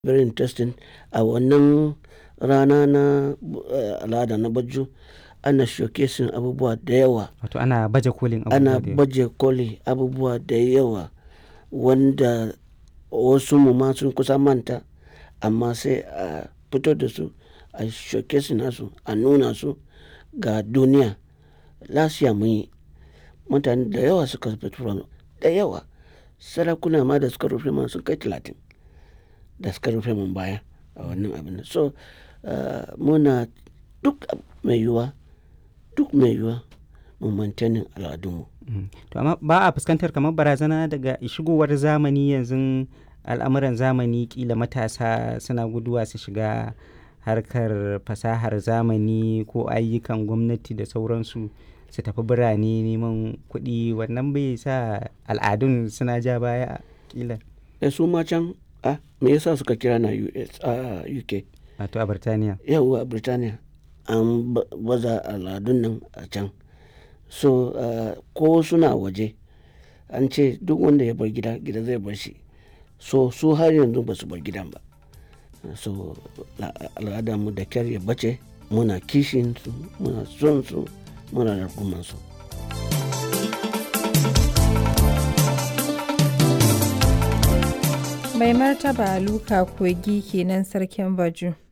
very interesting a wannan rana na al'ada na baju ana showcasing abubuwa da yawa Wato ana baje kolin abubuwa ana da yawa. baje koli abubuwa da yawa wanda wasu mu ma sun kusa manta amma sai a fito da su a showcasing nasu a nuna su ga duniya last year mun yi mutane da yawa suka fito da yawa sarakuna ma da suka rufe man sun kai talatin da suka rufe mun baya a wannan abin nan so uh, muna duk mai yiwuwa duk mai yiwuwa mu maintaining al'adunmu Mm. To amma ba a fuskantar kamar barazana daga shigowar zamani yanzu al'amuran zamani kila matasa suna guduwa su shiga harkar fasahar zamani ko ayyukan gwamnati da sauransu su tafi birane neman kuɗi wannan bai sa al'adun suna ja baya kila da su ma can ah, me yasa suka kira na US a UK wato a Birtaniya. yawwa Birtaniya an ba- baza al'adun nan a can so uh, ko suna waje an ce duk wanda ya bar gida gida zai bar shi so su har yanzu ba su bar gidan ba so la- al'adarmu da kyar ya bace muna kishin su muna son su muna rarkuman su Mai martaba Luka Kogi kenan sarkin Baju.